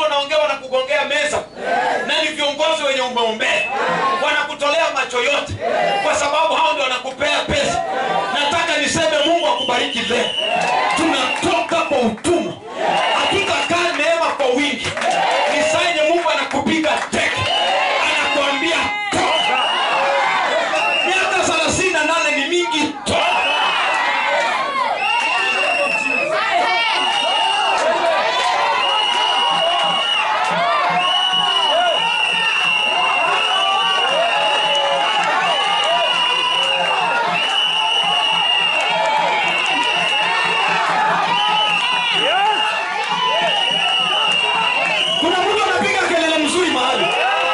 wanaongea wanakugongea meza na ni viongozi wenye umeombea wanakutolea macho yote kwa sababu hao ndio wanakupea pesa nataka niseme mungu akubariki leo tunatoka kwa utumwa hatutakaa neema kwa wingi ni saa yenye mungu anakupiga teke anakuambia toka miaka thelathini na nane ni mingi toka kuna mtu anapiga kelele mzuri mahali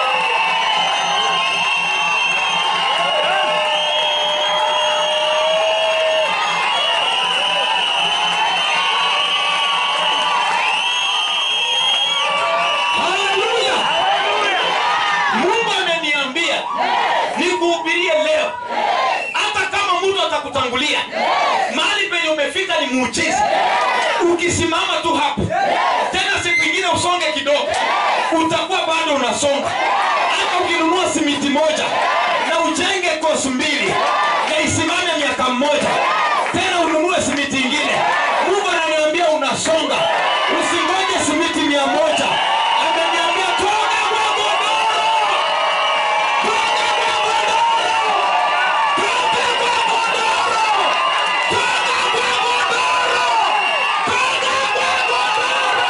haleluya mungu ameniambia nikuhubirie leo hata kama mtu atakutangulia mahali penye umefika ni muujiza ukisimama tu hapo tena siku ingine usonge kidogo utakuwa bado unasonga hata ukinunua simiti moja na ujenge kosu mbili na isimame miaka mmoja tena ununue simiti ingine mungu ananiambia unasonga usingoje simiti mia moja ameniambia toka kwa godoro toka kwa godoro toka kwa godoro toka kwa godoro toka kwa godoro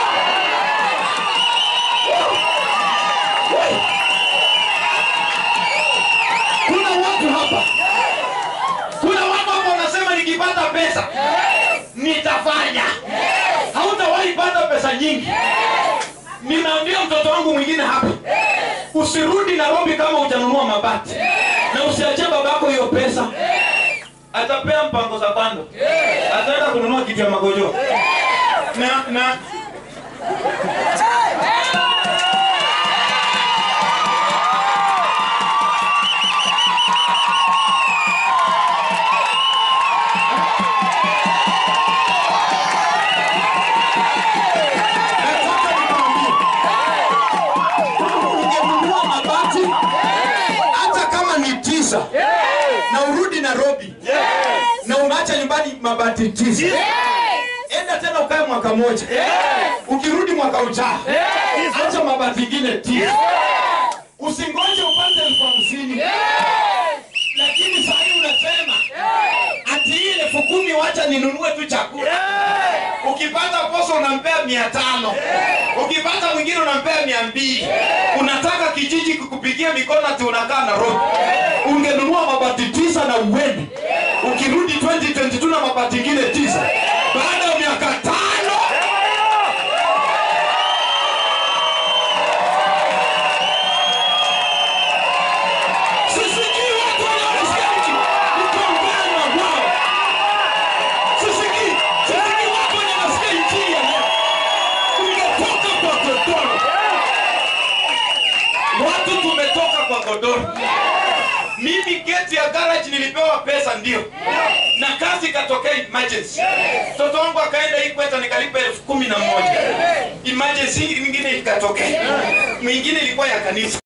kuna watu hapa kuna watu hapa wanasema nikipata pesa nitafanya hautawahi pata pesa nyingi ninaambia mtoto wangu mwingine hapa usirudi nairobi kama utanunua mabati na usiachie babako hiyo pesa atapea mpango za bando ataenda kununua kitu ya magojo na na nataka nikwambie ungenunua mabati hata kama ni tisa na urudi nairobi na umeacha nyumbani mabati tisa enda tena ukae mwaka moja ukirudi mwaka ujao acha mabati ingine tisa usingoje upate elfu hamsini lakini sahii unasema ati hii elfu kumi wacha ninunue tu chakula ukipata poso unampea mia tano ukipata mwingine unampea mia mbili unataka kijiji kukupigia mikono ati unakaa na roho ungenunua mabati tisa na uende ukirudi 2022 na mabati ingine tisa baada ya miaka tano sisikii watu wanaosikia nchi nikiongea na wao sisikii sisikii watu wenye nasikia injili ya leo ungetoka kwa godoro watu tumetoka kwa godoro mimi geti ya garage nilipewa pesa ndio na kazi ikatokea emergency mtoto wangu akaenda hii kweta nikalipa elfu kumi na moja emergency nyingine ikatokea mwingine ilikuwa ya kanisa